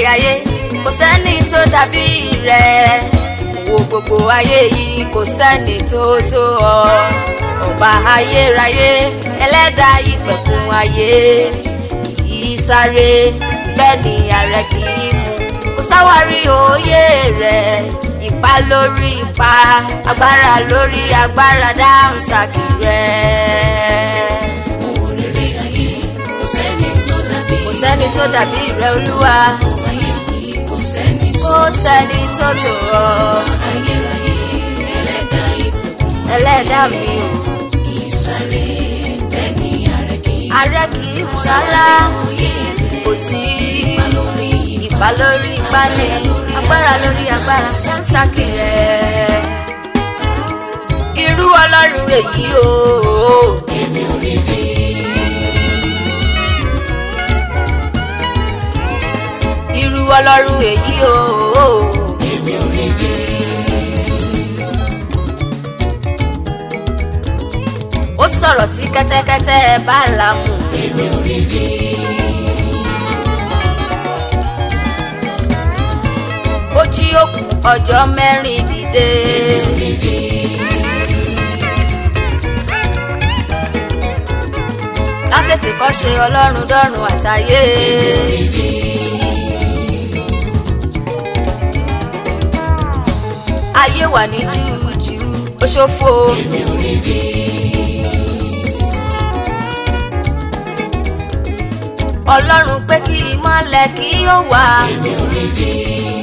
ayé kò sẹ́ni tó dàbí rẹ̀ wo gbogbo ayé yìí kò sẹ́ni tó tó ọ ọba ayérayé ẹlẹ́dàá ìpẹ̀kun ayé kìí sáré bẹ́ẹ̀ ni ààrẹ kìí mú kò sáwárí òye rẹ̀ ipa lórí ipa agbára lórí agbára dáhùn sákì rẹ̀. Ohun rere ayé kò sẹ́ni tó dàbí. kò sẹ́ni tó dàbí rẹ̀ olúwa Ohun ayé yìí kò sẹ́ni tó kò sẹ́ni tó tó ọ ayérayé ẹlẹ́dàá ìpẹ̀kun ẹlẹ́dàá mi o kì í sáré bẹ́ẹ̀ ni ààrẹ kì í ààrẹ kìí mú rárá òye rẹ̀ kò sí ipa lórí ipa lórí ipa ní agbára lórí agbára sáńsákì rẹ̀ irú ọlọ́run èyí o. èmi ò rí rí. irú ọlọ́run èyí o. Èmi ò rí rí. ó sọ̀rọ̀ sí kẹ́tẹ́kẹ́tẹ́ báàlámù. Èmi ò rí rí. ó jí òkú ọjọ́ mẹ́rin dìde. látètè kọ́ ṣe ọlọ́run dọ́run àtayé. ayé wà ní júùjú ó ṣòfò. Èmi ò rí rí. ọlọ́run pé kí ìmọ̀lẹ̀ kí ó wà. Èmi ò rí rí.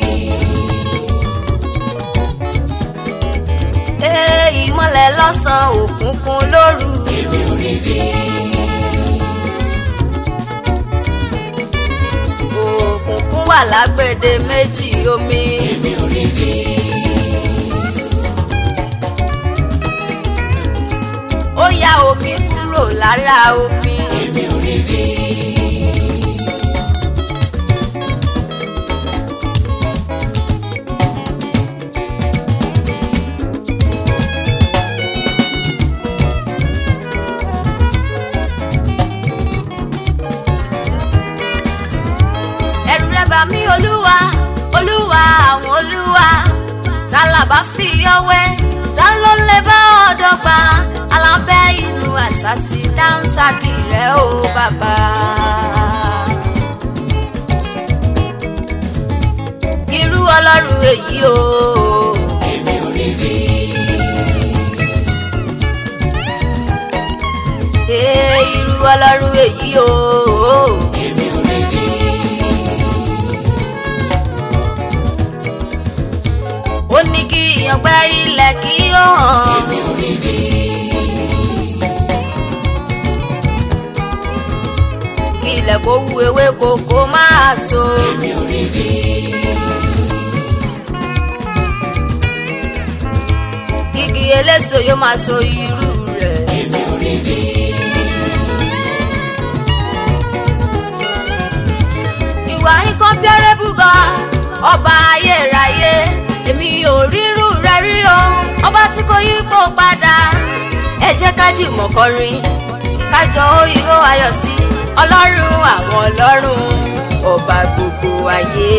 ee ìmọ̀lẹ̀ lọ́sàn-án òkùnkùn lóru. Èmi ò rí rí. òkùnkùn wà lágbède méjì omi. Èmi ò rí rí. ó ya omi kúrò lára omi. Èmi ò rí rí. ẹ̀rù rẹ̀ bà mí olúwa olúwa àwọn olúwa ta là bá fi ọwẹ́ ta ló lè bá ọ̀dọ́ gba alábẹ́ inú àṣàṣì dáńsákì rẹ̀ ó bàbá. irú ọlọ́run èyí o. Èmi ò rí rí. Ee, irú ọlọ́run èyí o. Èmi ò rí rí. ó ní kí ìyàngbẹ́ ilẹ̀ kí ó hàn. Èmi ò rí rí. kí ilẹ̀ kó wu ewé kòkó máa so. Èmi ò rí rí. igi eléso yóò máa so irú rẹ̀. Èmi ò rí rí. You are incomparable God, ọba ayérayé èmi ò rírú rẹ rí o ọba tí kò yípo padà ẹ jẹ́ ká jùmọ̀ kọrin kájọ ìhó ayọ̀ sí ọlọ́run àwọn ọlọ́run ọba gbogbo ayé.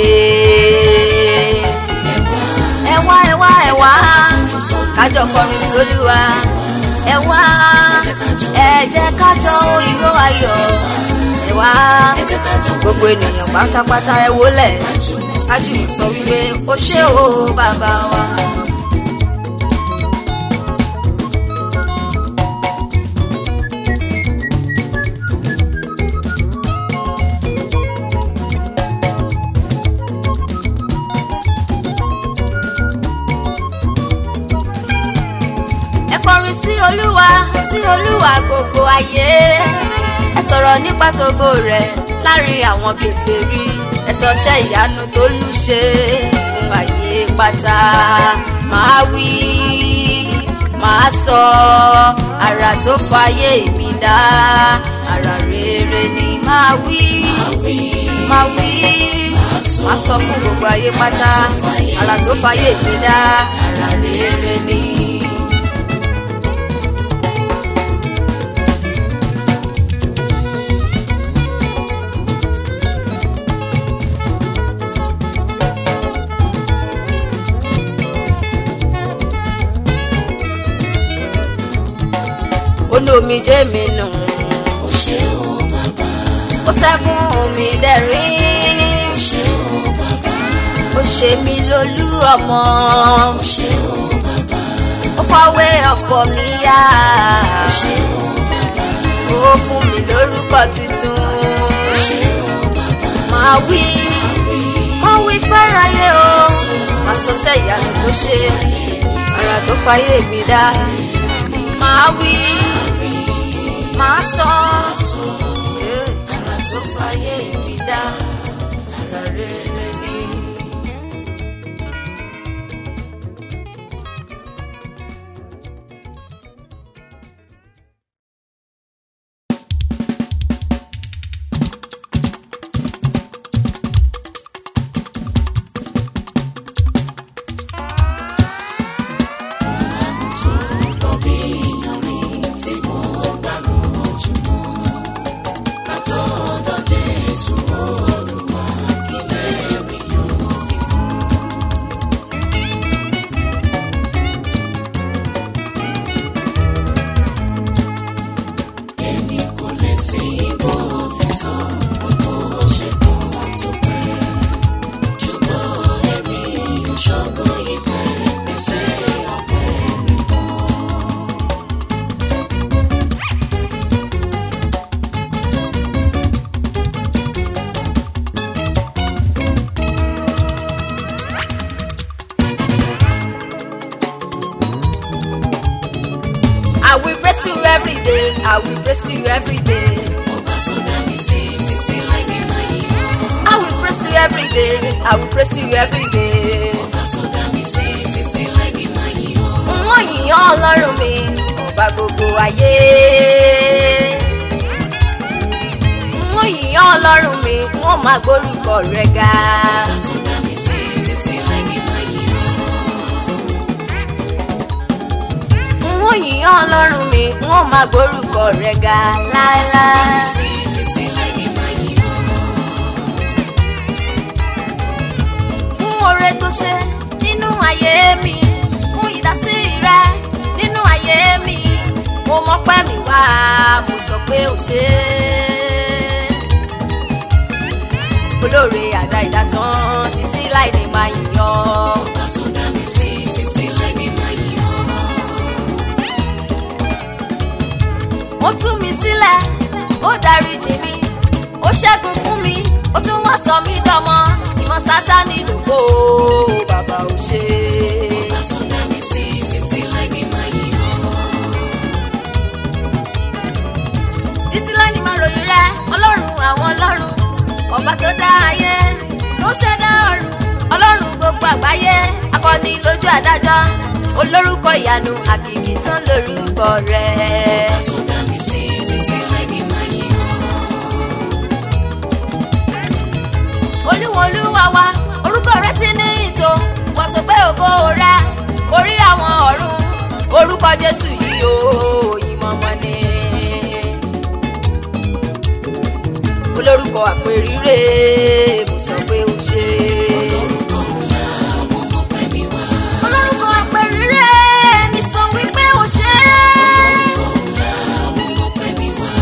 ẹ wá ẹ wá ẹ wá kájọ kọrin sólúwa ẹ wá ẹ jẹ́ kájọ ìhó ayọ̀ ẹ wá Ẹ jẹ́ ká jọ gbogbo ènìyàn pátápátá ẹ wólẹ̀ kájú sọ wípé ó ṣé o bàbá wa. ẹ kọrin sí olúwa sí olúwa gbogbo ayé ẹ sọ̀rọ̀ nípa tógo rẹ̀ láàrin àwọn kèfèrí ẹ sọṣẹ́ ìyanu tó lù ṣe fún ayé pátá máa wí máa sọ àrà tó fàyè mi dá àrà rere ni máa wí máa wí máa sọ fún gbogbo ayé pátá àrà tó fàyè mi dá àrà rere ni. nu omijé mi nù ó ṣé o bàbá ó ṣẹ́gun mi dẹ̀rín ó ṣé o bàbá ó ṣe mí lólú ọmọ ó ṣé o bàbá ó fọwé ọ̀fọ̀ mi yá ó ṣé o bàbá ó fún mi lórúkọ tuntun ó ṣé o bàbá máa wí máa wí fẹ́ráyé o máa sọ sẹ́yàlú tó ṣe ara tó fàyè mi dá máa wí máa sọ eh, ara tó fàyè mi dá ara rere ni. tó lọ bí iyanrìn tí mo gbà lójúmọ́ látọ̀dọ̀ Jésù Olúwa kílẹ̀ mi yóò fi fún. Èmi kò lè sí bó ti tọ́ bó ṣe kọ́ tó pẹ́ ṣùgbọ́n èmi ò ṣọ́gbọ́n ìpẹ́ pèsè ọ̀pẹ nìkan. I will praise you every day. I will praise you every day. Ọba tó dá mi sí títí láì ní máa yíyan. I will praise you every day. I will praise you every day. Ọba tó dá mi sí títí láì ní máa yíyan. Wọ́n yìnyán ọlọ́run mi, ọba gbogbo ayé. Wọ́n yìnyán ọlọ́run mi, wọ́n máa gbórúkọ rẹ̀ ga. Ọba tó dá mi sí títí láì ní máa yíyan. Wọ́n yìnyán ọlọ́run mi, wọ́n máa gbórúkọ rẹ̀ ga Ọba tó dá láéláé. mi sí títí láì ní máa yíyan. fún oore tó ṣe nínú ayé mi fún ìdásí rẹ nínú ayé mi mo mọpẹ́ mi wá mo sọ pé ó ṣe olóore àdá ìdátán títí láì ní máa yìnyàn Ọba tó dá mi sí títí láì ní máa yíyan. ó tú mi sílẹ̀ ó dáríjì mi ó ṣẹ́gun fún mi ó tún wá sọ mí dọmọ ìmọ̀ sátánì ló fò ó bàbá ò ṣe Ọba tó dá mi sí títí láì ní máa yíyan. títí láì ní máa ròyìn rẹ ọlọ́run àwọn ọlọ́run ọba tó dá ayé tó ṣẹ̀dá ọ̀run ọlọ́run gbogbo àgbáyé akọni lójú adájọ́ olórúkọ ìyanu àkìkì tán lórúkọ rẹ. Ọba tó dá mi sí títí láì ní máa yíyan. olúwo olúwa wa orúkọ rẹ ti ní ìtò ìwọ tó gbé ògo rẹ orí àwọn ọ̀run orúkọ jésù yìí ó ìmọ̀mọ́ ni. olórúkọ àpèrire mo sọ pé ó ṣe. Orúkọ ńlá mo mọ̀ pé mi wá. olórúkọ àpèrire mi sọ wípé ó ṣe. Orúkọ ńlá mo mọ̀ pé mi wá.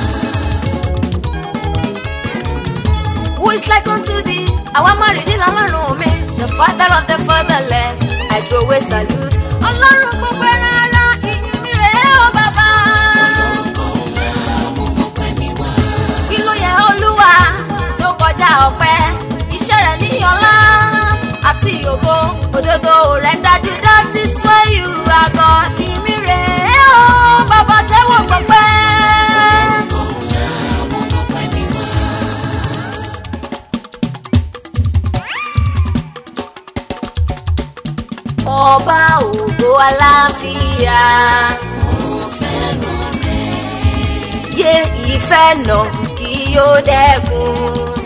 Who is like unto thee? Àwa máa rí ní lọ́lọ́run mi. The father of the fatherless. I throw away salute. Ọlọ́run gbogbo ẹran ara ìyìn mi rèé o bàbá. Orúkọ ńlá mo mọ̀ pé mi wá. Kí ló yẹ Olúwa tó kọjá ọpẹ́? Iṣẹ́ rẹ̀ ní ọlá àti ògo. Òdodo rẹ̀ dájú that is why you are God. Ìyìn mi rèé o bàbá tẹ́wọ̀ gbọpẹ́. Orúkọ ńlá mo mọ̀ pé mi wá. Ọba ògo aláfíà. Mo fẹ́ràn rẹ̀. yé ìfẹ́ nà kí ó dẹ́kun.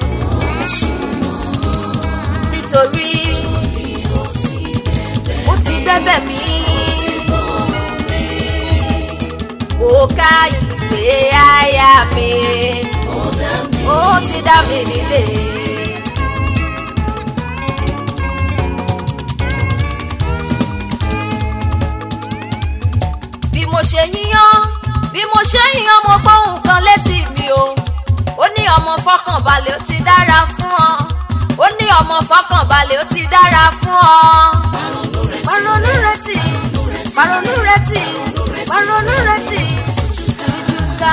nítorí Ó ti bẹ̀bẹ̀ ó ti bẹ́bẹ̀ mí. sí bọ́ mi. ó ká ìwé àyà mi. Ó dá mi ó ti dá mi nílé. bí mo ṣe yíyan bí mo ọmọ fọkànbalẹ̀ ó ti dára fún ọ ó ní ọmọ fọkànbalẹ̀ ó ti dára fún ọ. Pàrọ̀nù rẹ̀ tì. Pàrọ̀nù rẹ̀ tì pàrọ̀nù rẹ̀ tì tújúká.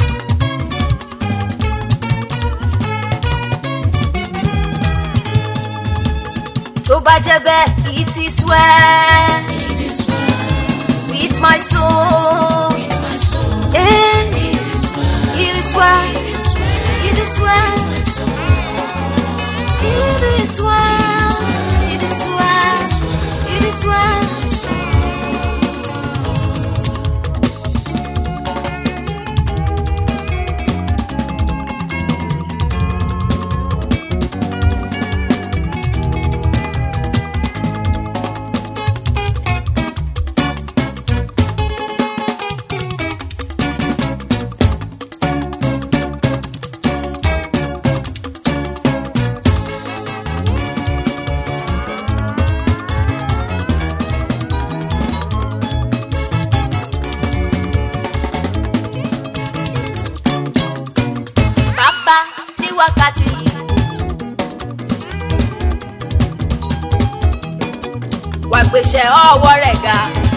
tó bá jẹ́ bẹ́ẹ̀ it is well It is well with my soul. with my soul. Eh, It is well. it is well, It is well. it is well, My soul. it is well, it is well, it is well. My soul. Bàbá ní wákàtí yìí. Wà gbèsè ọwọ́ rẹ̀ ga.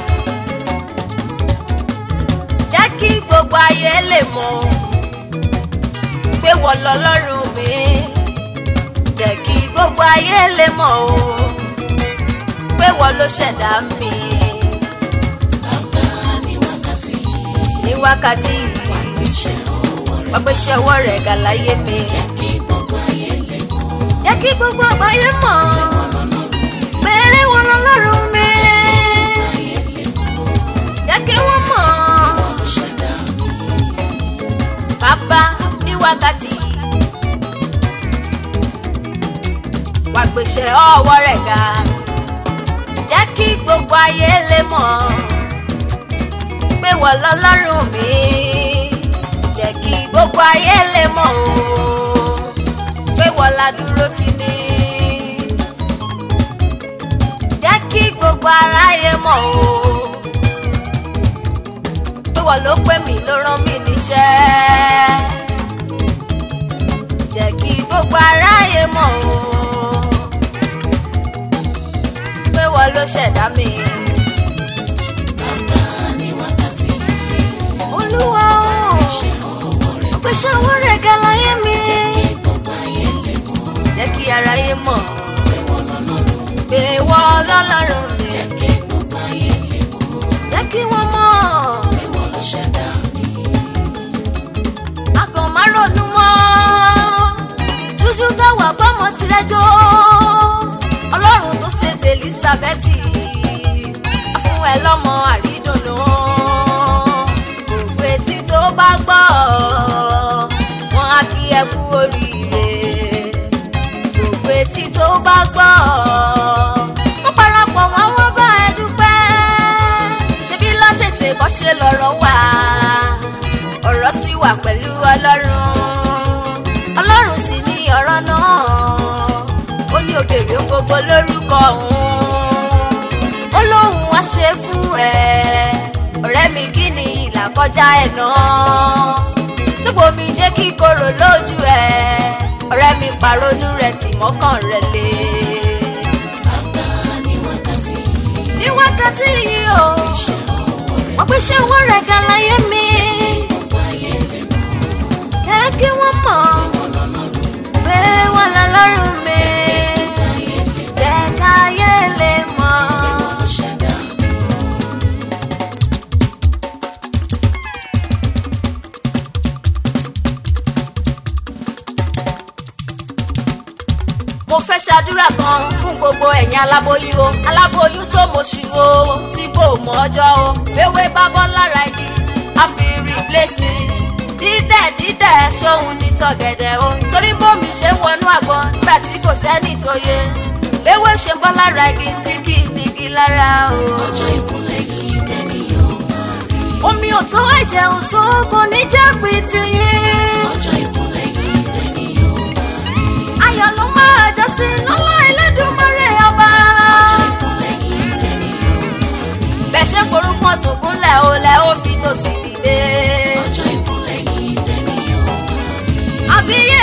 Jẹ́ kí gbogbo ayé lè mọ̀ pé wọ́n lọ lọ́rùn mi. Jẹ́ kí gbogbo ayé lè mọ̀ o pé wọ́n ló ṣẹ̀dá mi. Bàbá ní wákàtí Ní wákàtí yìí, iṣẹ́ ọwọ́ rẹ̀ wà gbèsè ọwọ́ rẹ̀ ga láyé mi. kí gbogbo ayé lè mọ̀. Jẹ́ kí gbogbo àgbáyé mọ̀ pé wọ́n lọ lọ́rùn mi. Jẹ́ kí wọ́n mọ̀ Ó ṣẹ̀dá mi. bàbá ní wákàtí yìí. Wà gbèsè ọwọ́ rẹ̀ ga. Jẹ́ kí gbogbo ayé lè mọ̀ pé wọ́n lọ lọ́rùn mi. Jẹ́ kí gbogbo ayé lè mọ̀ o pé wọ́n la dúró tì mí. Jẹ́ kí gbogbo aráyé mọ̀ o pé wọ́n ló pè mí ló rán mi níṣẹ́. Jẹ́ kí gbogbo aráyé mọ̀ o pé wọ́n ló ṣẹ̀dá mi. Bàbá ní wákàtí Olúwa o, iṣẹ́ ọwọ́ rẹ̀ pèsè àwọn rẹ̀ ga láyé mi. kí gbogbo ayé lè mọ̀. Jẹ́ kí aráyé mọ̀ Pé wọ́n lọ lọ́rùn. pé wọ́n lọ́lọ́run mi. Kí gbogbo ayé lè mọ̀. Jẹ́ kí wọ́n mọ̀ Pé wọ́n ló ṣẹ̀dá mi. akàn má ronú mọ́. Tújú káwà gbọ́mọ tirẹ̀ jó. Ọlọ́run tó ṣe ti Elizabeti. A fún ẹ lọ́mọ àrídùnnú. Gbogbo etí tó bá gbọ́. Wọ́n á kí ẹ kú oríire. Gbogbo etí tó bá gbọ́. Wọ́n parapọ̀ wọn wọ́n bá ẹ dúpẹ́. Ṣebí látètè kọ́ ṣe lọ́rọ̀ wà ọ̀rọ̀ sì wà pẹ̀lú ọlọ́run ọlọ́run sì ní ọ̀rọ̀ náà ó ní òbèrè ohun gbogbo lórúkọ òun ó lóun wá ṣe fún ẹ ọ̀rẹ́ mi kí ni ìlà kọjá ẹ̀ náà túbọ̀ mi jẹ́ kí korò lójú ẹ ọ̀rẹ́ mi pàrọ̀nù rẹ̀ tì mọ́kàn rẹ̀ lé Bàbá ní wákàtí ní wákàtí yìí o iṣẹ́ ọwọ́ rẹ̀ wọ́n pèsè owó rẹ̀ gan láyé mi gbogbo ayé lè mọ̀. jẹ́ kí wọ́n mọ̀. Wọ́n lọ lọ́rùn. pé wọ́n lọ lọ́rùn mi jẹ́ káyé lè mọ̀. Ó ṣẹ̀dá mi. mo fẹ́ ṣàdúrà kan fún gbogbo ẹ̀yin aláboyún o aláboyún tó mọ̀ṣù o tí kò mọ̀ ọjọ́ o ewé bá bọ́ lára igi a fi replace me dídẹ̀ dídẹ̀ ṣóhun ní tọ̀gẹ̀dẹ̀ o torí bómi ṣe ń wọnú àgbọn nígbà tí kò sẹ́ni tó yẹ ewé ṣe bọ́ lára igi tí kì í nígi lára o. Ọjọ́ ìkúnlẹ̀ yìí dẹ́ni yóò máa rí. omi ò tó ẹ̀jẹ̀ ò tó kò ní jẹ́ pé tiyín. Ọjọ́ ìkúnlẹ̀ yìí dẹ́ni yóò máa rí. ayọ̀ ló máa jọ sí lọ́wọ́ Ẹlẹ́dùmarè ọba. Ọjọ́ ìkúnlẹ̀ yìí dẹ́ni yóò máa rí. bẹ́ẹ̀ ṣe forúkọ tó kúnlẹ̀ o lẹ́ ó fi tòsí dìde. Ọjọ́ ìkúnlẹ̀ yìí dẹ́ni yóò máa rí. àbíyé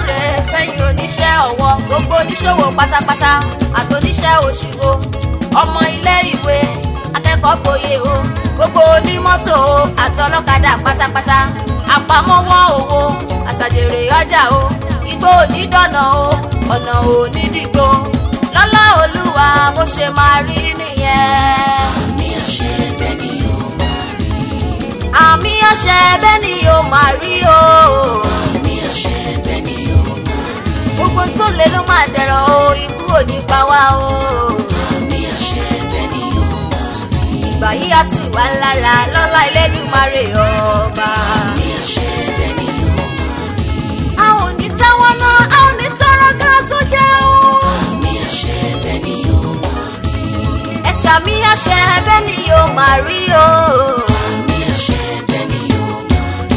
súre fẹ́yìn oníṣẹ́ ọwọ́ gbogbo oníṣòwò pátápátá àtòníṣẹ́ òṣùwò ọmọ ilé ìwé akẹ́kọ̀ọ́ gboyè o gbogbo onímọ́tò o àtọlọ́kadà pátápátá àpamọ́wọ́ owó àtàjèrè ọjà o igbó onídọ̀nà o ọ̀nà onídìgbò lọ́lá olúwa bó ṣe máa rí nìyẹn. àmì àṣẹ bẹ́ẹ̀ ni yóò máa rí àmì àṣẹ bẹ́ẹ̀ ni yóò máa rí o. àmì àṣẹ bẹ́ẹ̀ ni yóò máa rí gbogbo tó lé ló máa dẹ̀rọ̀ o ikú ò ní pa wá o. àmì àṣẹ bẹ́ẹ̀ ni yóò máa rí ìgbà yìí á tù wá lára lọ́lá Elédùmarè ọba. àmì àṣẹ bẹ́ẹ̀ ni yóò máa rí a ò ní tẹ́wọ́ náà a ò ní tọrọ ká tó jẹ́ o. àmì àṣẹ bẹ́ẹ̀ ni yóò máa rí ẹ ṣàmì àṣẹ bẹ́ẹ̀ ni yóò máa rí o. àmì àṣẹ bẹ́ẹ̀ ni yóò máa rí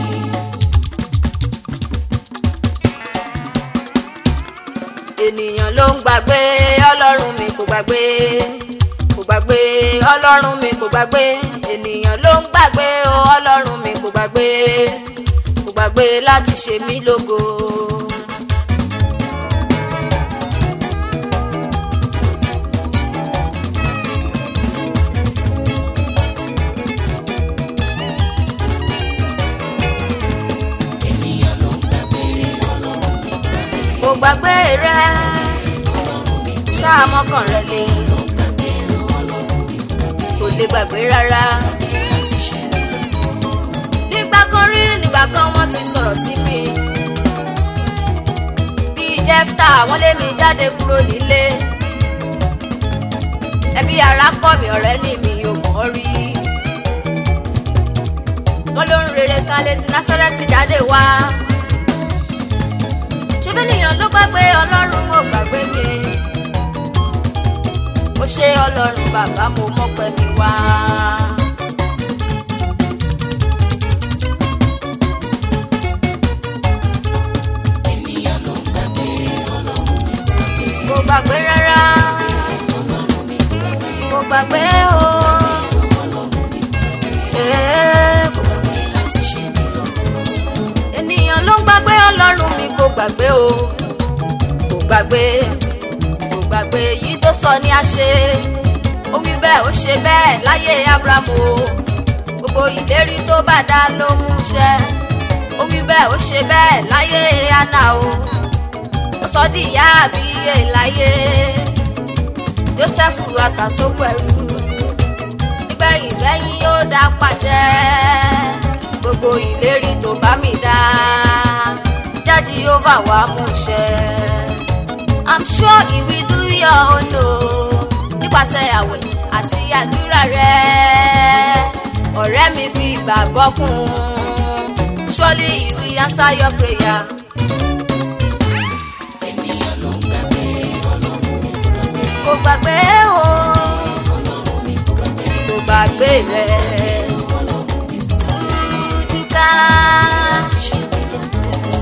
ènìyàn ló ń gbàgbé ọlọ́run mi kò gbàgbé kò gbàgbé ọlọ́run mi kò gbàgbé ènìyàn ló ń gbàgbé o ọlọ́run mi kò gbàgbé kò gbàgbé láti ṣe mí lógo. ènìyàn ló ń gbàgbé ọlọ́run mi kò gbàgbé kò gbàgbé rẹ ọlọ́run mi kò ṣáà mọ́kàn rẹ lé ló ń gbàgbé ọlọ́run mi kò gbàgbé kò lè gbàgbé rárá. láti ṣe mí lógo nígbà kan rí nígbà kan wọ́n ti sọ̀rọ̀ sí mi. bíi jẹ́fta wọ́n lé mi jáde kúrò nílé. ẹbí ara kọ́ mi ọ̀rẹ́ ní mi ò mọ̀ ọ́ rí. wọ́n ló ń rere kan létí násárẹ́tì jáde wá. ṣé bẹ́ẹ̀ nìyàn ló gbàgbé ọlọ́run ò gbàgbé mi. ó ṣe ọlọ́run bàbá mo mọ́pẹ́ mi wá. ènìyàn ló ń gbàgbé ọlọ́run mi kò gbàgbé kò gbàgbé rárá ọlọ́run mi kò gbàgbé kò gbàgbé o. ọlọ́run mi kò gbàgbé Ee, kò gbàgbé. láti ṣe mí lógo ènìyàn ló ń gbàgbé ọlọ́run mi kò gbàgbé o kò gbàgbé kò gbàgbé èyí tó sọ ni a ṣe ó wí bẹ́ẹ̀ ó ṣe bẹ́ẹ̀ láyé abrahamu o gbogbo ìlérí tó bá dá ló mú ṣẹ ó wí bẹ́ẹ̀ ó ṣe bẹ́ẹ̀ láyé anna o ó sọ di ìyá àbíyè láyé joseph àtàsókò ẹrú nígbẹ̀yìn lẹ́yìn ó dá pàṣẹ gbogbo ìlérí tó bá mi dá jájí ó bá wà mú ṣẹ. i'm sure he will do your own o nípasẹ̀ àwẹ̀ àti àdúrà rẹ ọ̀rẹ́ mi fi ìgbàgbọ́ kún surely he will answer your prayer. ènìyàn ló ń gbàgbé ọlọ́run mi kò gbàgbé kò gbàgbé o ọlọ́run mi kò gbàgbé kò gbàgbé rẹ ọlọ́run mi kò gbàgbé tújú ká. láti ṣe mí lógo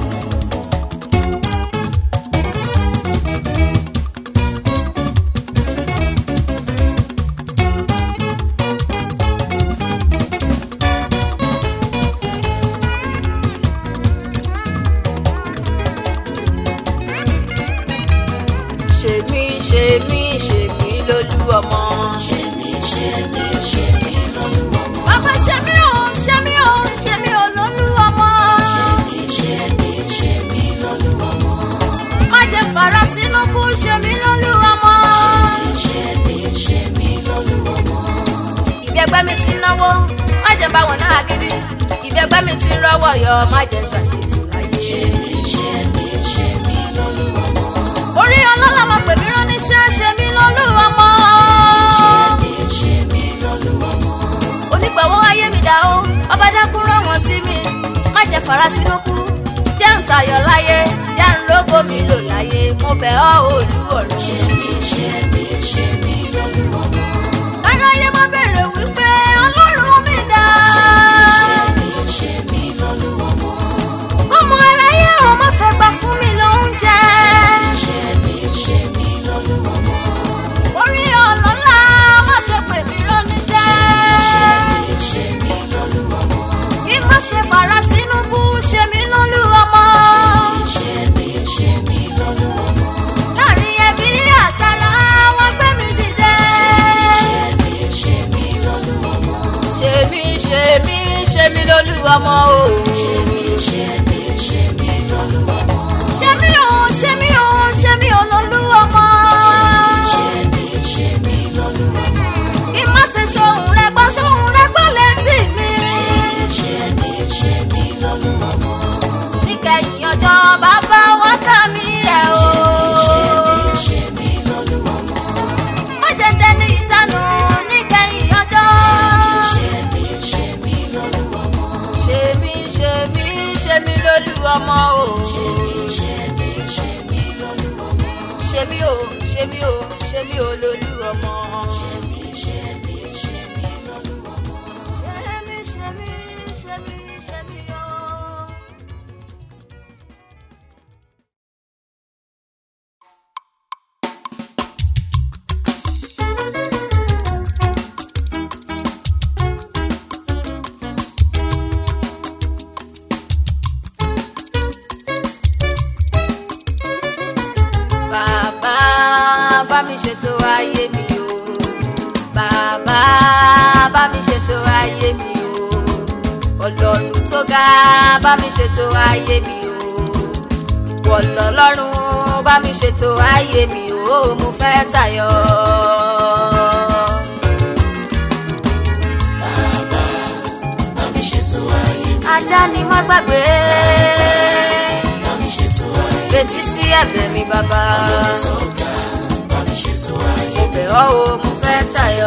ṣe mí ṣe mí ṣe mí lólú ọmọ. ṣe mí ṣe mí ṣe mí lọ́lúwọ́mọ bàbá ṣe mí o ṣe mí o ṣe mí o lólú ọmọ. ṣe mí ṣe mí ṣe mí lọ́lúwọ́mọ má jẹ́ fara sínú kú ṣe mí lólú ọmọ. ṣe mí ṣe mí ṣe mí lọ́lúwọ́mọ ìbí ẹgbẹ́ mi ti ń náwó má jẹ́ bá wọn náà gidi ìbí ẹgbẹ́ mi ti ń rọ́wọ́ yọ má jẹ́ ṣàṣetì láyé. ṣe mí ṣe mí ṣe mí lọ́lúwọ́mọ orí ọlọ́lá máa pè mí rán níṣẹ́ ṣe mí lólú ọmọ. ṣe mí ṣe mí lọ́lúwọ́mọ onígbàwọ́ ayé mi dá o ọba dákú rán wọn sí mi má jẹ́ fara sínú kú jẹ́ ń tayọ̀ láyé jẹ́ ń lógo mi lò láyé mo bẹ̀ ọ́ olú ọ̀run. ṣe mí ṣe mí ṣe mí lọ́lúwọ́mọ aráyé má bèrè wípé ọlọ́run mi dá. ṣe mí ṣe mí ṣe mí lọ́lúwọ́mọ ọmọ aráyé ò má fẹ́ gbà fún mi lóúnjẹ. ṣe mí ṣe mí lọ́lúwọ́mọ orí ọlọ́lá má ṣe pè mí rán níṣẹ́. ṣe mí ṣe mí lọ́lúwọ́mọ kí má ṣe fara sínú kú ṣe mí lólú ọmọ. ṣe mí ọmọ o. ṣe mí ṣe mí ṣe mí lọ́lú ọmọ. ṣe mí o ṣe mí o ṣe mí o lolú ọmọ. ṣe mí ṣe mí lọ́lú ọmọ. kí n má ṣe ṣohun rẹ gbọ́ ṣohun rẹ gbọ́ létí mi. ṣe mí ṣe mí ṣe mí lọ́lú ọmọ. níkẹyìn ọjọ́ bàbá wọn kà mí ẹ̀ o. ṣe mí ṣe mí lọ́lú ọmọ. má jẹ́ dẹni ìtanù níkẹyìn ọjọ́. ṣe mí ṣe mí lọ́lú ọmọ. ṣe mí ṣe mí ṣe mí lolú ọmọ o. ṣe mí ṣe mí ṣe mí lọ́lú ọmọ. ṣe mí o ṣe mí o ṣe mí o lolú ọmọ. ṣe mí ṣe mí ṣe mí lọ́lú ọmọ. ṣe mí ṣe mí ṣe mí ṣe mí o. bàbá bá mi ṣètò ayé mi o bàbá bá mi ṣètò ayé mi o ọlọ́run tó ga bá mi ṣètò ayé mi o wọ̀lọ́lọ́run bá mi ṣètò ayé mi o mo fẹ́ tayọ. bá mi ṣètò ayé mi. ajá ni má gbàgbé bá mi ṣètò ayé mi. retí sí ẹ̀bẹ̀ mi bàbá tó ga bá mi ṣètò ayé mo bẹ̀ ọ́ o mo fẹ́ tayọ.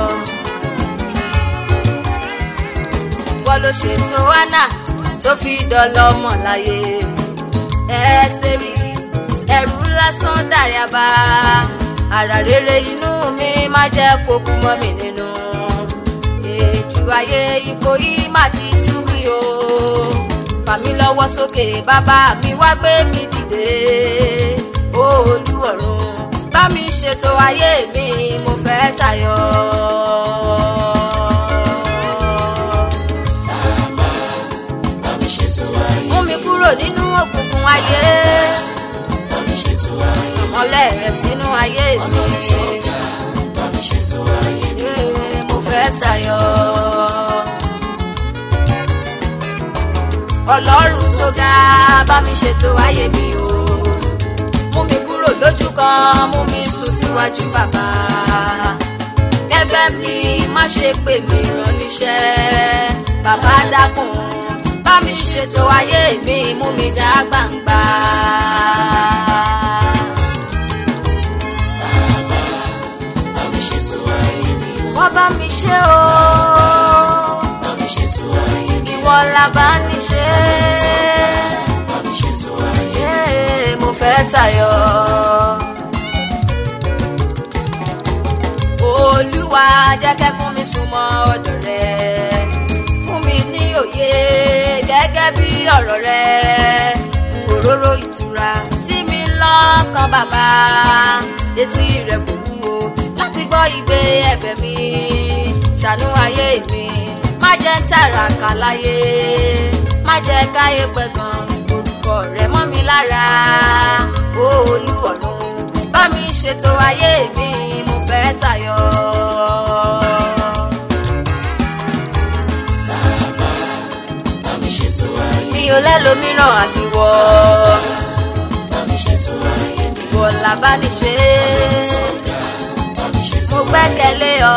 wọ́n ló ṣètò anna tó fi dọ́lọ́mọ láyé ẹ́sítẹ́rì ẹ̀rù lásán dàyàbá ara rere inú mi má jẹ́ kó kú mọ́ mi nínú èjù ayé ipò yìí má ti sú mi o fà mí lọ́wọ́ sókè bàbá mi wá gbé mi dìde olú ọ̀run bá mi ṣètò ayé mi mo fẹ́ tayọ. bá mi ṣètò ayé mú mi kúrò nínú òkùnkùn ayé bá mi ṣètò ayé mọ́lẹ̀ rẹ̀ sínú ayé mi tó ga bá mi ṣètò ayé Ee, mo fẹ́ tayọ. ọlọ́run tó ga bá mi ṣètò ayé mi o mú mi kúrò lójú kan mú mi sùn síwájú bàbá gẹ́gẹ́ mi má ṣe pè mí rán níṣẹ́ bàbá dákun bá mi ṣètò ayé mi mú mi já gbangba. bá mi ṣètò ayé mi wọ́n bá mi ṣe o bá mi ṣètò ayé mi ìwọ la bá ní ṣe bá mi ṣètò ayé Ee, mo fẹ́ tayọ. olúwa jẹ́ kẹ́kún mi súnmọ́ ọ̀dọ̀ rẹ fún mi ní òye gẹ́gẹ́ bí ọ̀rọ̀ rẹ bu òróró ìtura sí mi lọ́kàn bàbá etí rẹ kò wúwo láti gbọ́ igbe ẹ̀bẹ̀ mi ṣàánú ayé mi má jẹ́ ń tàràkà láyé má jẹ́ káyé pẹ̀gàn orúkọ rẹ mọ́ mi lára ó olúwọ̀run bá mi ṣètò ayé mi mo fẹ́ tayọ. bá mi ṣètò ayé mi ò lẹ́lòmíràn àfiwọ́ bá mi ṣètò ayé mi ìwọ làbá ní ṣe tó ga bá mi ṣètò mo gbẹ́kẹ̀lé ọ.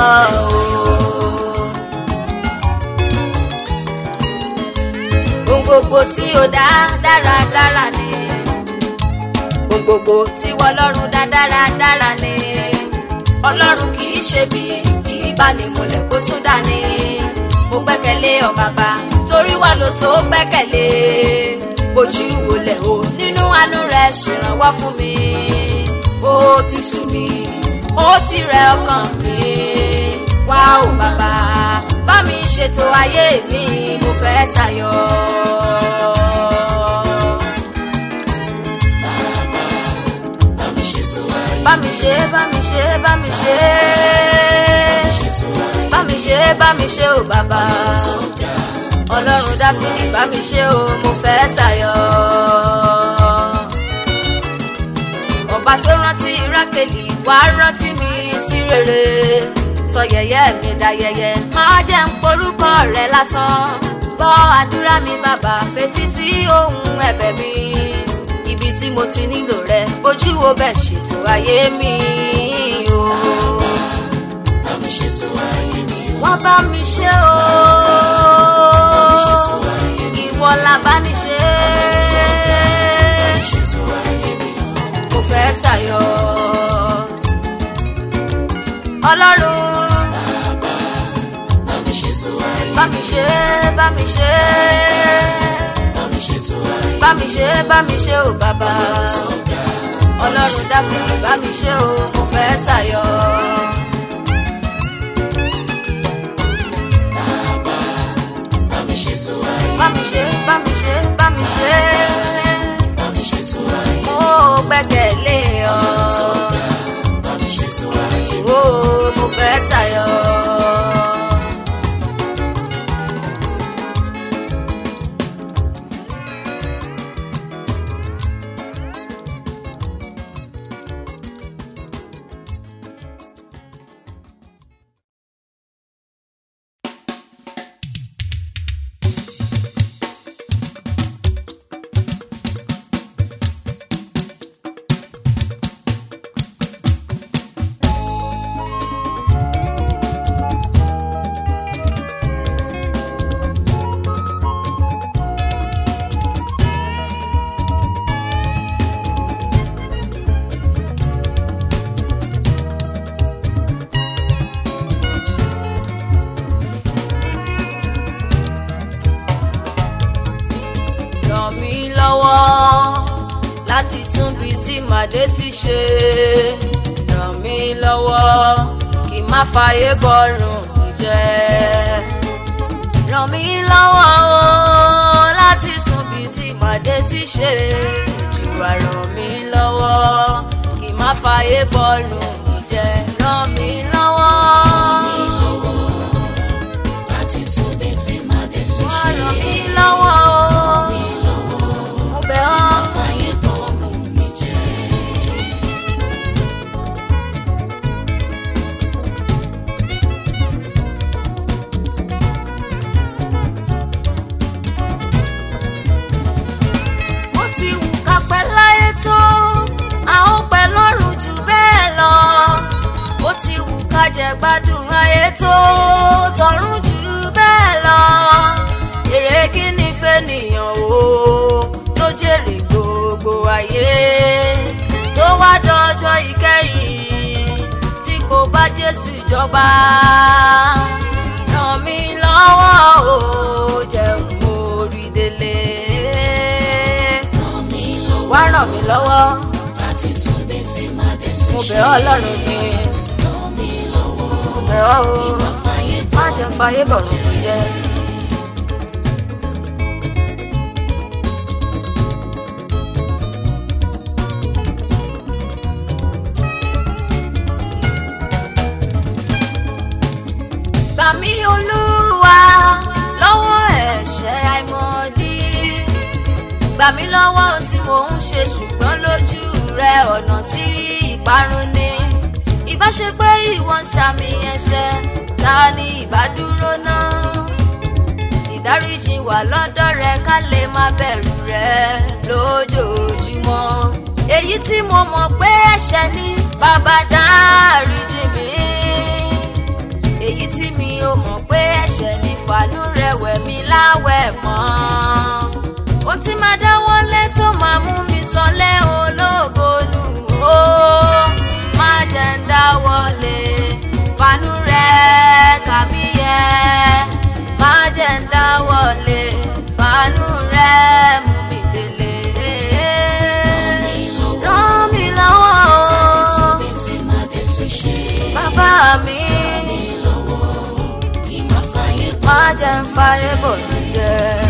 ohun gbogbo tí o dá dáradára ni ohun gbogbo tí wọ́n lọ́rùn dá dáradára ni ọlọ́run kì í ṣe bí kì í bá ní múlẹ̀ kó tún dá ní mo gbẹ́kẹ̀lé ọ bàbá torí wà ló tó gbẹ́kẹ̀lé ojú ìwòlẹ̀ o nínú àánú rẹ̀ ṣèrànwọ́ fún mi ó ti sú mi ó ti rẹ ọkàn mi wá o bàbá bá mi ṣètò ayé mi mo fẹ́ tayọ. bá mi ṣètò ayé bá mi ṣe bá mi ṣe bá mi ṣe ṣètò ayé bá mi ṣe bá mi ṣe o bàbá tó ga ọlọ́run dáfídì bá mi ṣe o mo fẹ́ tayọ. ọba tó rántí rákèlì wá rántí mi sí rere sọ yẹ̀yẹ́ mi dayẹyẹ máa jẹ́ ń porúkọ rẹ lásán gbọ́ àdúrà mi bàbá fetí sí ohun ẹ̀bẹ̀ mi ibi tí mo ti nílò rẹ ojú wo bẹ́ẹ̀ ṣètò ayé mi o. bá mi ṣètò ayé mi o. wọ́n bá mi ṣe o. bá mi ṣètò ayé mi ìwọ la bá ní ṣe. o. bá mi ṣètò ayé mi o. mo fẹ́ tayọ. ọlọ́run bá mi ṣètò ayé bá mi ṣe bá mi ṣe bá mi ṣètò ayé bá mi ṣe bá mi ṣe ò bàbá. tó ga. ọlọ́run dáfídì bá mi ṣe o mo fẹ́ tayọ. bá mi ṣètò ayé bá mi ṣe bá mi ṣe bá mi ṣe bá mi ṣètò ayé mo gbẹ́kẹ̀lé ọ. tó ga. bá mi ṣètò ayé o mo fẹ́ tayọ. ràn mí lọ́wọ́ láti tún bí tí màdé sì ṣe ràn mí lọ́wọ́ kí n má fàyè bọ́rùn mi jẹ́ ràn mí lọ́wọ́ o láti tún bí tí màdé sì ṣe ìjùwà ràn mí lọ́wọ́ kí n má fàyè bọ́rùn mi jẹ́ ràn mí lọ́wọ́ láti tún bí tí màá dé sí ṣe. ràn mí lọ́wọ́ o mo bẹ̀ ọ́. fàyè bọ́ọ̀rùn mi jẹ́. ó ti wù ká pẹ́ láyé tó a ó pẹ́ lọ́rùn jù bẹ́ẹ̀ lọ ó ti wù ká jẹ gbádùn ayé tó tọ̀run jù bẹ́ẹ̀ lọ èrè kí ni fẹ́nìyàn o tó jèrè gbogbo ayé tó wá dọjọ́ ìkẹyìn tí kò bá Jésù jọba ràn mí lọ́wọ́ o jẹun orí délé ràn mí lọ́wọ́ wá ràn mí lọ́wọ́ láti tún bí tí màá dé sí mo ṣe. bẹ̀ ọ́ ọlọ́run mi ràn mí lọ́wọ́ mo bẹ̀ ọ́ o má fàyè má jẹ́ ń fayé bọ̀rùn mi jẹ́. gbà mí olúwa lọ́wọ́ ẹ̀ṣẹ̀ àìmọ̀dí gbà mí lọ́wọ́ ohun tí mò ń ṣe ṣùgbọ́n lójú rẹ ọ̀nà sí ìparun ni ìbá ṣe pé ìwọ ń ṣàmì ẹ̀ṣẹ̀ ta ni ìbá dúró náà ìdáríjì wà lọ́dọ̀ rẹ ká lè má bẹ̀rù rẹ lójoojúmọ́ èyí tí mo mọ̀ pé ẹ̀ṣẹ̀ ni bàbá dáríjì mi èyí tí mi ò mọ̀ pé ẹ̀ṣẹ̀ ní fàánú rẹ̀ wẹ̀ mí láwẹ̀ mọ́. ohun tí máa dáwọ́lé tó máa mú mi sọlé ológo nù ó má jẹ́ ń dáwọ́lé fàánú rẹ̀ kà mí yẹ má jẹ́ ń dáwọ́lé fàánú rẹ̀ mú mi délé. ràn mí lọ́wọ́ láti tún o bí tí màá dé sí ṣe. bàbá mi. mi lọ́wọ́ kí má fàyè má jẹ́ ń fàyè bò ní jẹ́.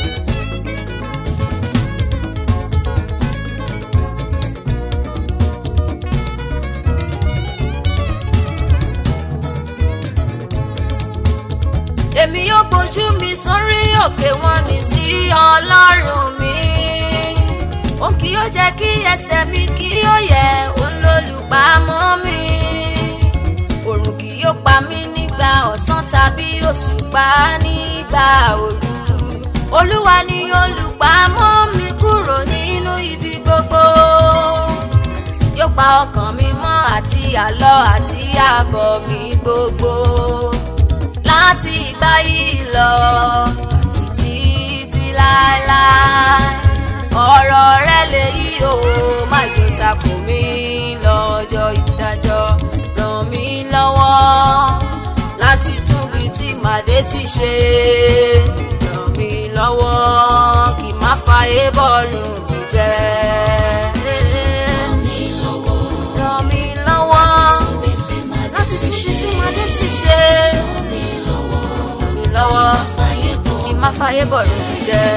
èmi yóò gbójú mi sórí òkè wọn ní sí ọlọ́run mi òun kì yóò jẹ́ kí ẹsẹ̀ mi kí ó yẹ òun lólùpamọ́ mi òrùn kì yóò pa mí nígbà ọ̀sán tàbí òṣùpá nígbà òru olúwa ni olùpamọ́ mi kúrò nínú ibi gbogbo yóò pa ọkàn mi mọ́ àti àlọ́ àti àbọ̀ mi gbogbo láti ìgbà yìí lọ títí tí láéláé ọ̀rọ̀ rẹ lèyí o má jò takò mí lọ́jọ́ ìdájọ́ ràn mí lọ́wọ́ láti túbi tí màdé sì ṣe ràn mí lọ́wọ́ kí má fàyè bọ́ọ̀lù mi jẹ́. ràn mí lọ́wọ́ ràn mí lọ́wọ́ túbí tí màá dé láti sí túbi ṣe tí màdé sì ṣe ràn mí lọ́wọ́ ràn mí lọ́wọ́ fàyè bọ̀ kí má fàyè bọ́ọ̀lù mi jẹ́.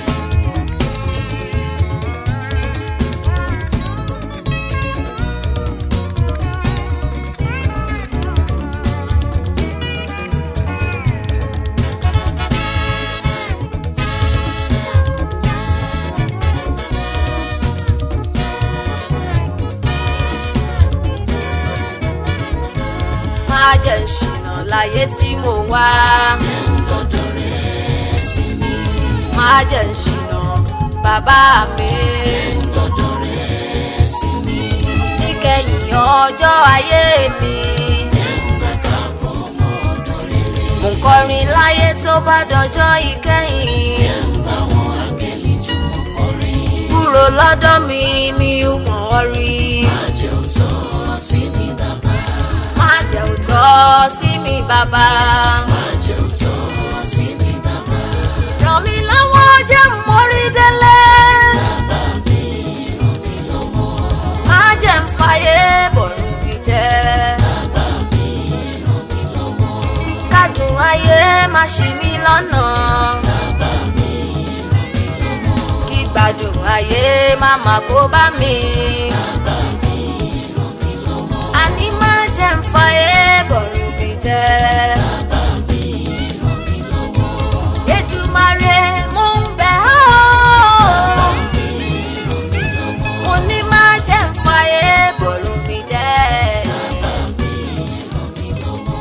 má jẹ́ ìṣìnà láyé tí mo wá. gbọ́dọ̀ rẹ̀ sí mi má jẹ́ ìṣìnà bàbá mi. gbọ́dọ̀ rẹ̀ sí mi níkẹyìn ọjọ́ ayé mi. bàbá bọ̀ ọmọ ọ̀dọ̀ rere mo ń kọrin láyé tó bá dọjọ́ ìkẹyìn. bá wọn áńgẹ́lì jùmọ̀ kọrin kúrò lọ́dọ̀ mi mi ò mọ̀ ọ́ rí. àjẹ́ òótọ́ sí mi bàbá má jẹ́ òótọ́ sí mi bàbá. àjẹ́ òótọ́ sí mi bàbá ràn mí lọ́wọ́ jẹ́ mórí délé. bàbá mi ràn mí lọ́wọ́ má jẹ́ ń fàyè bọ̀rù mi jẹ́. bàbá mi ràn mí lọ́wọ́ kádùn ayé má ṣì mí lọ́nà. bàbá mi ràn mí lọ́wọ́ kí gbádùn ayé má má kó bá mi. bàbá mi ràn mí lọ́wọ́ àní má jẹ́ ń fàyè bọ̀rù mi jẹ́. bàbá mi ràn mí lọ́wọ́ Èdùmàrè mo ń bẹ̀ ọ́. mi ràn mí lọ́wọ́ mo ní má jẹ́ ń fàyè bọ̀rù mi jẹ́. bàbá mi ràn mí lọ́wọ́.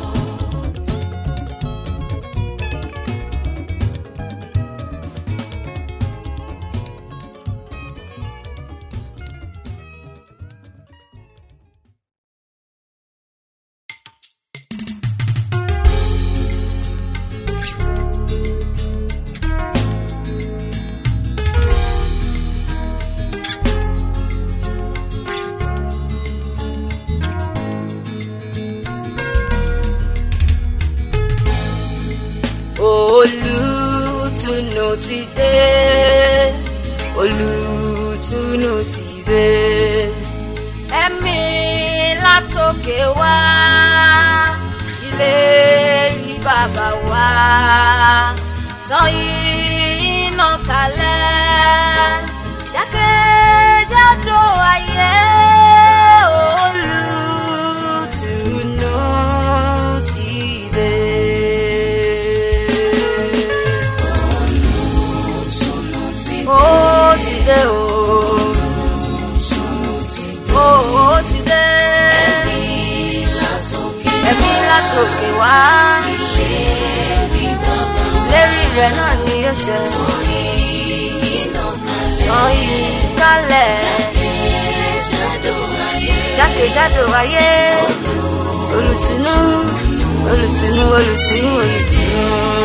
olùtùnú ti dé olùtùnú ti dé ẹ̀mí látòkè wá ilé rí bàbá wá tán iná kalẹ̀ jákèjádò ayé olùtùnú ti dé. Sunu ti ó ti dé o sunu ti ó ó ti dé bí látòkè ẹ̀mí látòkè wá ilé rí bàbá lérí rẹ̀ náà ni yóò ṣe iná kalẹ̀ tán yìí kálẹ̀ jádò ayé jákèjádò ayé olùtùnú olùtùnú olùtùnú olùtùnú.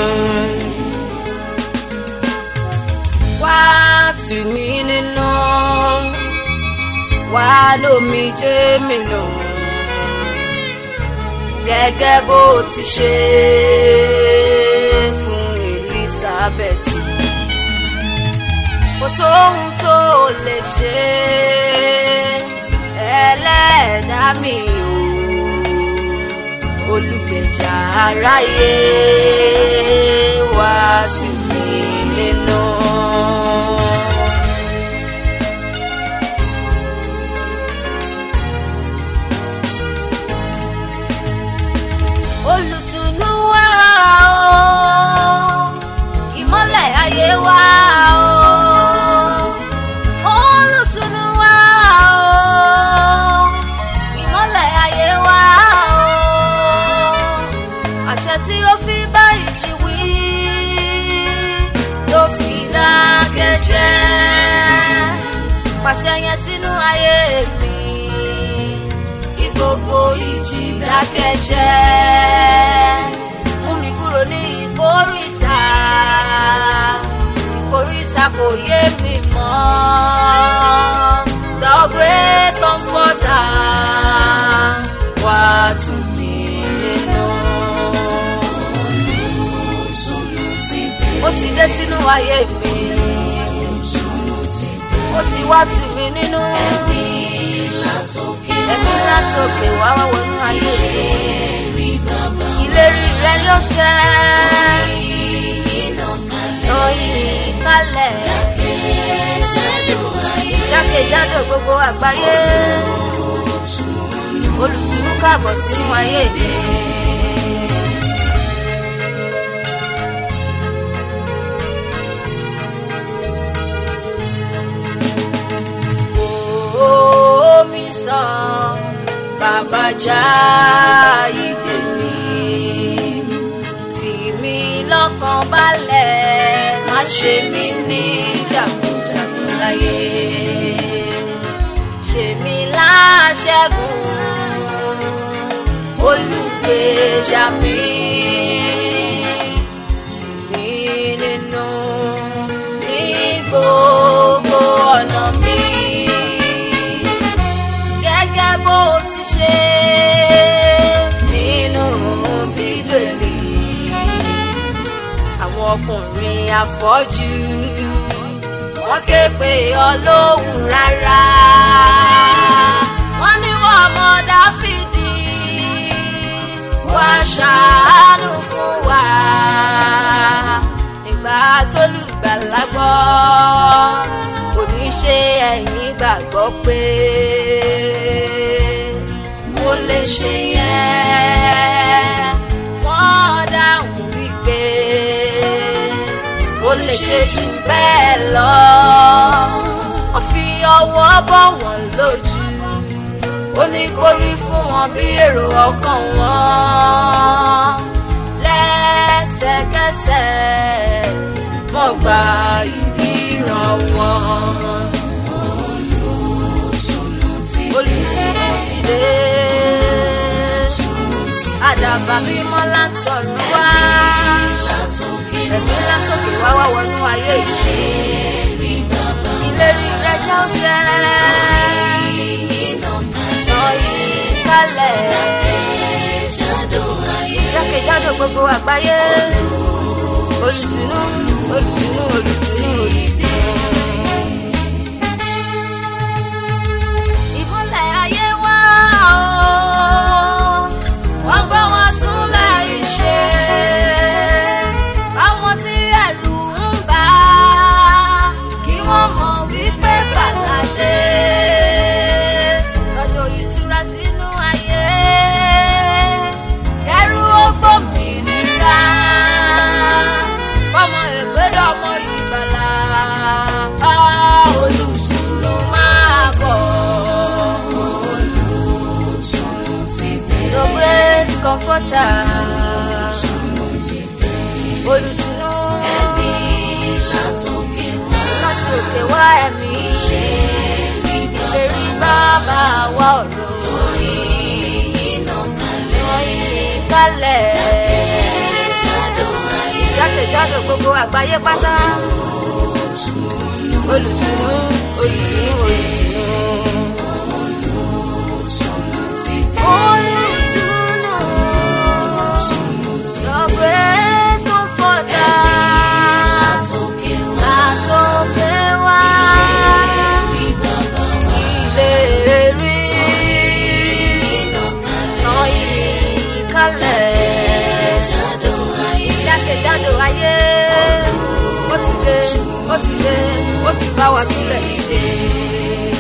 wá tù mí nínú wá lómi jẹ́ mi nù gẹ́gẹ́ bó ti ṣe fún Elizabeth kò sóhun tó lè ṣe ẹlẹ́dá mi o olùgbèjà aráyé wá sí mi nínú. olùtùnú wá o ìmọ́lẹ̀ ayé wá o olùtùnú wá o ìmọ́lẹ̀ ayé wá o àṣẹ tí ó fi bá ìjì wí pàṣẹ yẹn sínú ayé mi kí gbogbo ìjì dákẹ́jẹ́ mú mi kúrò ní ìkórìtà ìkórìtà kò yé mi mọ́ the great comforter wá tù mí nínú. Ìtùnú ti dé. ó ti dé sínú ayé mi Ìtùnú ti dé. ó ti wá tù mí nínú. Ẹ̀mí látòkè ẹ̀mí látòkè wá wá wọnú ayé mi. rí bàbá ìlérí rẹ yóò ṣẹ iná kalẹ̀. tán yìí kálẹ̀ Jákèjádò ayé jákèjádò gbogbo àgbáyé olùtúnú káàbọ̀ sínú ayé mi. omi sàn bàbá já ìdè mi fi mí lọ́kàn balẹ̀ má ṣe mí ní jàkújàkú láyé ṣe mí láṣẹ́gun olùgbèjà mi tì mí nínú ní gbogbo ọ̀nà mi gẹ́gẹ́ bó ti ṣe nínú bíbélì àwọn ọkùnrin afọ́jú wọ́n ké pe ọlọ́hun rárá wọ́n ní wọ́n ọmọ dáfídì wá ṣàánú fún wa nígbà tó lùgbàlà gbọ́ kò ní ṣe ẹ̀yìn gbàgbọ́ pé mo lè ṣe yẹn wọ́n dáhùn wípé ó lè ṣe jù bẹ́ẹ̀ lọ wọ́n fi ọwọ́ bọ̀ wọ́n lójú ó ní kó rí fún wọn bí èrò ọkàn wọn lẹ́sẹ̀kẹsẹ̀ wọ́n gba ìríran wọn Ìtùnú ti dé. olùtúnú ti dé Ìtùnú ti dé. àdàbà mímọ́ látọ̀run wá Látòkè ẹ̀mí látòkè wá wá wọnú ayé ìlú rí bàbá ìlérí rẹ̀ jẹ́ òṣè iná kalẹ̀. tán yìí kálẹ̀ Jákèjádò ayé jákèjádò gbogbo àgbáyé olùtúnú olùtúnú olùtúnú olùtúnú. ìmọ̀lẹ̀ ayé wá o wọ́n gbọ́ wọn súnlẹ̀ ìṣe àwọn tí ẹ̀rù ń bà kí wọ́n mọ̀ wípé bàlàdé lọ́jọ́ ìtura sínú ayé kẹrù ó gbòmìnira fọmọ ìgbédọ̀ ọmọ ìgbàlà olùsùnlù máa bọ̀. Ìtùnú ti dé. The great comforter, Ìtùnú ti dé. olùtùnú Ẹ̀mí látòkè wá. láti òkè wá ẹ̀mí Rí bàbá lérí bàbá wa ọ̀rọ̀ iná kalẹ̀. wọ́n yí kálẹ̀ Jákèjádò ayé jákèjádò gbogbo àgbáyé pátá olùtùnú olùtùnú olùtùnú. Ìtùnú ti dé. Olùtùnú, the great comforter, Látòkè wá. látòkè wá. Rí bàbá ìlérí iná kalẹ̀. tán yìí kalẹ̀ Jákèjádò ayé jákèjádò ayé ó ti dé ó ti dé ó ti bá wa sílẹ̀ ṣe.